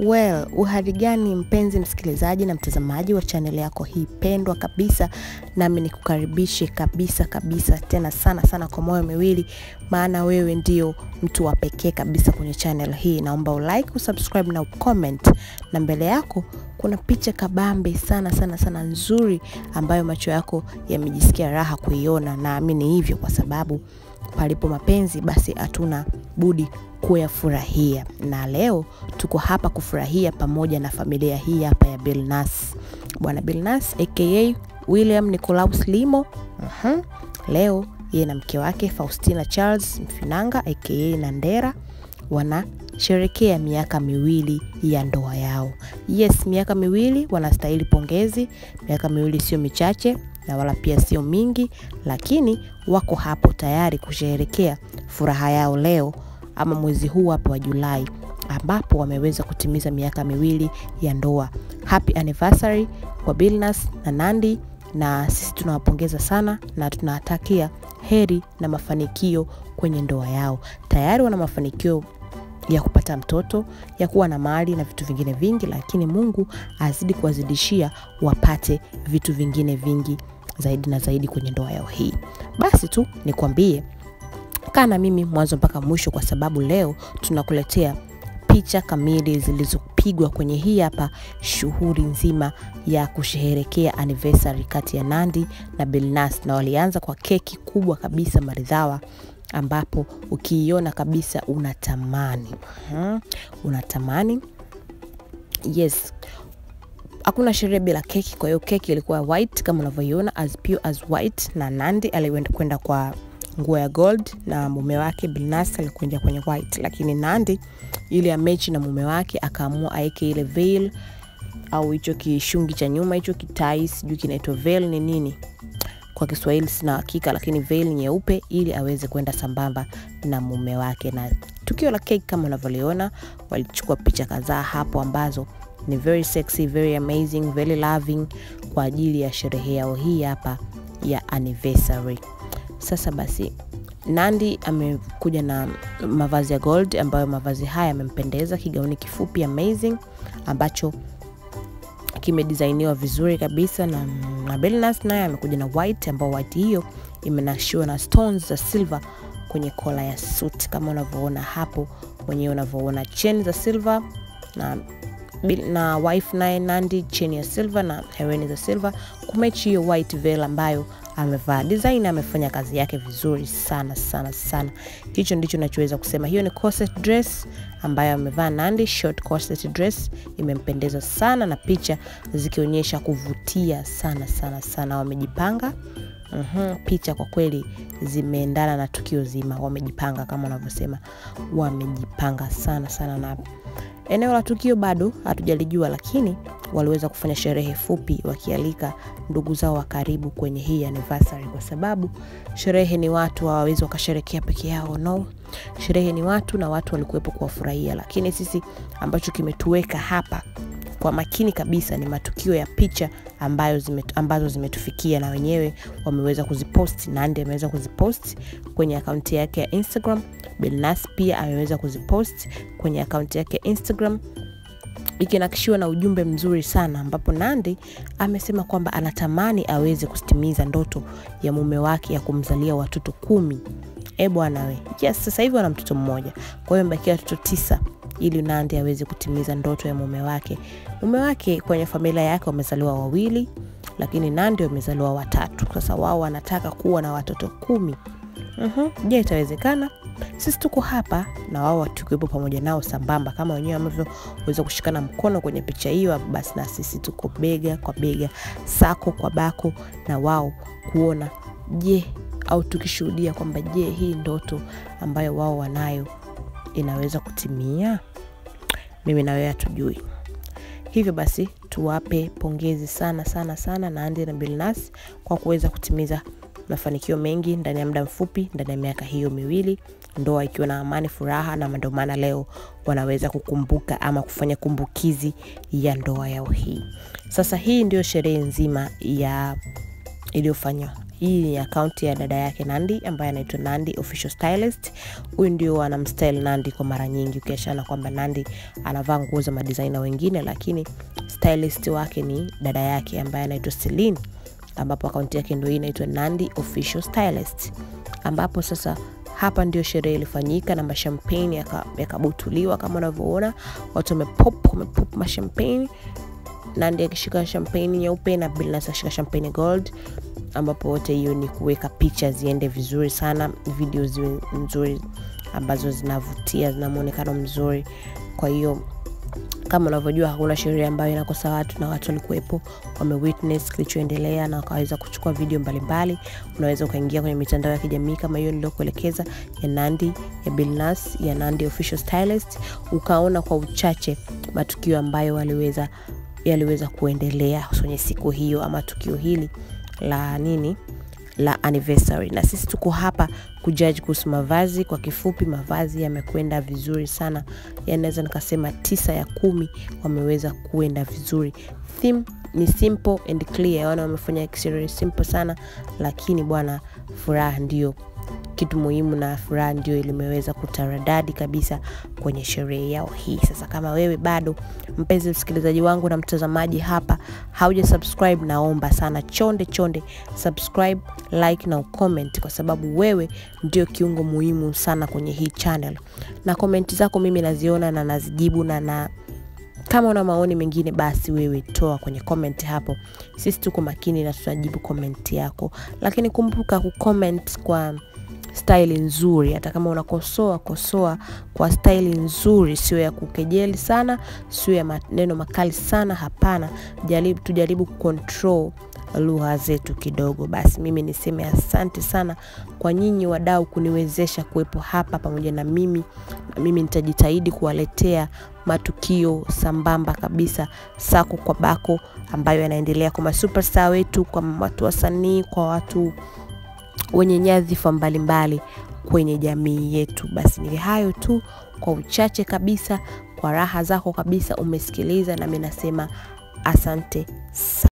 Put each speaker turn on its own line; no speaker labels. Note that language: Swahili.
Well, uhali gani mpenzi msikilizaji na mtazamaji wa chaneli yako hii pendwa kabisa, nami nikukaribishe kabisa kabisa tena sana sana kwa moyo miwili, maana wewe ndio mtu wa pekee kabisa kwenye channel hii. Naomba ulike, usubscribe na ucomment, na mbele yako kuna picha kabambe sana sana sana nzuri ambayo macho yako yamejisikia raha kuiona. Naamini hivyo kwa sababu palipo mapenzi basi hatuna budi kuyafurahia, na leo tuko hapa kufurahia pamoja na familia hii hapa ya Billnass, bwana Billnass aka William Nicolaus Limo. Mhm. Leo yeye na mke wake Faustina Charles Mfinanga aka Nandera wanasherekea miaka miwili ya ndoa yao. Yes, miaka miwili, wanastahili pongezi. Miaka miwili sio michache na wala pia sio mingi, lakini wako hapo tayari kusherehekea furaha yao leo ama mwezi huu hapa wa Julai ambapo wameweza kutimiza miaka miwili ya ndoa. Happy anniversary kwa Billnass na Nandy, na sisi tunawapongeza sana na tunawatakia heri na mafanikio kwenye ndoa yao. Tayari wana mafanikio ya kupata mtoto, ya kuwa na mali na vitu vingine vingi, lakini Mungu azidi kuwazidishia wapate vitu vingine vingi zaidi na zaidi kwenye ndoa yao hii. Basi tu nikwambie, kaa na mimi mwanzo mpaka mwisho, kwa sababu leo tunakuletea picha kamili zilizopigwa kwenye hii hapa shughuli nzima ya kusherehekea anniversary kati ya Nandy na Billnass, na walianza kwa keki kubwa kabisa maridhawa ambapo ukiiona kabisa unatamani hmm, unatamani yes hakuna sherehe bila keki. Kwa hiyo keki ilikuwa white kama unavyoiona, as pure as white, na Nandy alikwenda kwenda kwa nguo ya gold na mume wake Billnass alikwenda kwenye white, lakini Nandy ili amechi na mume wake akaamua aeke ile veil au hicho kishungi cha nyuma hicho kitai, sijui kinaitwa veil ni nini kwa Kiswahili sina hakika, lakini veil nyeupe ili aweze kwenda sambamba na mume wake. Na tukio la keki kama unavyoliona, walichukua picha kadhaa hapo ambazo ni very sexy, very amazing, very loving kwa ajili ya sherehe yao hii hapa ya anniversary. Sasa basi Nandy amekuja na mavazi ya gold ambayo mavazi haya yamempendeza, kigauni kifupi amazing ambacho kimedisainiwa vizuri kabisa na, na Billnass naye amekuja na white ambao white hiyo imenashiwa na stones za silver kwenye kola ya suit kama unavyoona hapo mwenyewe unavyoona chain za silver na na wife naye Nandy cheni ya silver na hereni za silver kumechi hiyo white veil ambayo amevaa. Design amefanya kazi yake vizuri sana sana sana. Hicho ndicho nachoweza kusema. Hiyo ni corset dress ambayo amevaa Nandy, short corset dress imempendeza sana, na picha zikionyesha kuvutia sana sana sana. Wamejipanga Uhum, picha kwa kweli zimeendana na tukio zima, wamejipanga kama unavyosema, wamejipanga sana sana. Na eneo la tukio bado hatujalijua, lakini waliweza kufanya sherehe fupi wakialika ndugu zao wa karibu kwenye hii anniversary, kwa sababu sherehe ni watu, hawawezi wakasherekea peke yao. No, sherehe ni watu na watu walikuwepo kuwafurahia, lakini sisi ambacho kimetuweka hapa kwa makini kabisa ni matukio ya picha ambayo zime, ambazo zimetufikia na wenyewe wameweza kuzipost. Nandy ameweza kuzipost kwenye akaunti yake ya Instagram. Billnass pia ameweza kuzipost kwenye akaunti yake ya Instagram ikinakishiwa na ujumbe mzuri sana ambapo Nandy amesema kwamba anatamani aweze kutimiza ndoto ya mume wake ya kumzalia watoto kumi. E bwana we, yes, sasa hivi wana mtoto mmoja, kwa hiyo mbakia watoto tisa ili Nandy aweze kutimiza ndoto ya mume wake. Mume wake kwenye familia yake wamezaliwa wawili, lakini Nandy wamezaliwa watatu. Sasa wao wanataka kuwa na watoto kumi. Mhm. Je, itawezekana? Sisi tuko hapa na wao tukiwepo pamoja nao sambamba, kama wenyewe wanavyoweza kushikana mkono kwenye picha hiyo, basi na sisi tuko bega kwa bega, sako kwa bako na wao kuona je, au tukishuhudia kwamba je, hii ndoto ambayo wao wanayo inaweza kutimia. Mimi na wewe hatujui. Hivyo basi tuwape pongezi sana sana sana Nandy na Billnass kwa kuweza kutimiza mafanikio mengi ndani ya muda mfupi, ndani ya miaka hiyo miwili, ndoa ikiwa na amani, furaha, na ndio maana leo wanaweza kukumbuka ama kufanya kumbukizi ya ndoa yao hii. Sasa hii ndio sherehe nzima ya iliyofanywa hii ni akaunti ya dada yake Nandi ambaye anaitwa Nandi Official Stylist. Huyu ndio anamstyle Nandi kwa mara nyingi, ukiachana kwamba Nandi anavaa nguo za madizaina wengine, lakini stylist wake ni dada yake ambaye anaitwa Celine, ambapo akaunti yake ndio hii inaitwa Nandi Official Stylist, ambapo sasa hapa ndio sherehe ilifanyika na mashampagne yakabutuliwa yaka kama unavyoona watu wamepop wamepop mashampagne Nandi akishika champagne nyeupe na Billnass akishika champagne gold, ambapo wote hiyo ni kuweka picha ziende vizuri sana, video ziwe nzuri ambazo zinavutia, zina muonekano mzuri. Kwa hiyo kama unavyojua hakuna sherehe ambayo inakosa watu, na watu walikuwepo wamewitness kilichoendelea na wakaweza kuchukua video mbalimbali. Unaweza ukaingia kwenye mitandao ya kijamii kama hiyo niliokuelekeza ya Nandi, ya Billnass, ya Nandi Official Stylist, ukaona kwa uchache matukio ambayo waliweza yaliweza kuendelea kwenye siku hiyo ama tukio hili la nini la anniversary, na sisi tuko hapa kujudge kuhusu mavazi. Kwa kifupi, mavazi yamekwenda vizuri sana, yani naweza nikasema tisa ya kumi wameweza kuenda vizuri. Theme ni simple and clear, wana wamefanya exterior simple sana, lakini bwana, furaha ndio kitu muhimu na furaha ndio ilimeweza kutaradadi kabisa kwenye sherehe yao hii. Sasa kama wewe bado mpenzi msikilizaji wangu na mtazamaji hapa hauja subscribe, naomba sana chonde chonde subscribe, like na ucomment, kwa sababu wewe ndio kiungo muhimu sana kwenye hii channel, na komenti zako mimi naziona na nazijibu na na kama una maoni mengine basi wewe toa kwenye comment hapo, sisi tuko makini na tutajibu comment yako, lakini kumbuka kucomment kwa staili nzuri. Hata kama unakosoa kosoa kwa staili nzuri, sio ya kukejeli sana, sio ya maneno makali sana. Hapana, jaribu tujaribu kucontrol lugha zetu kidogo. Basi mimi niseme asante sana kwa nyinyi wadau kuniwezesha kuwepo hapa pamoja na mimi, na mimi nitajitahidi kuwaletea matukio sambamba kabisa, sako kwa bako, ambayo yanaendelea kwa masuperstar wetu, kwa watu wasanii, kwa watu wenye nyadhifa mbalimbali kwenye jamii yetu. Basi ni hayo tu kwa uchache kabisa, kwa raha zako kabisa umesikiliza, nami nasema asante sana.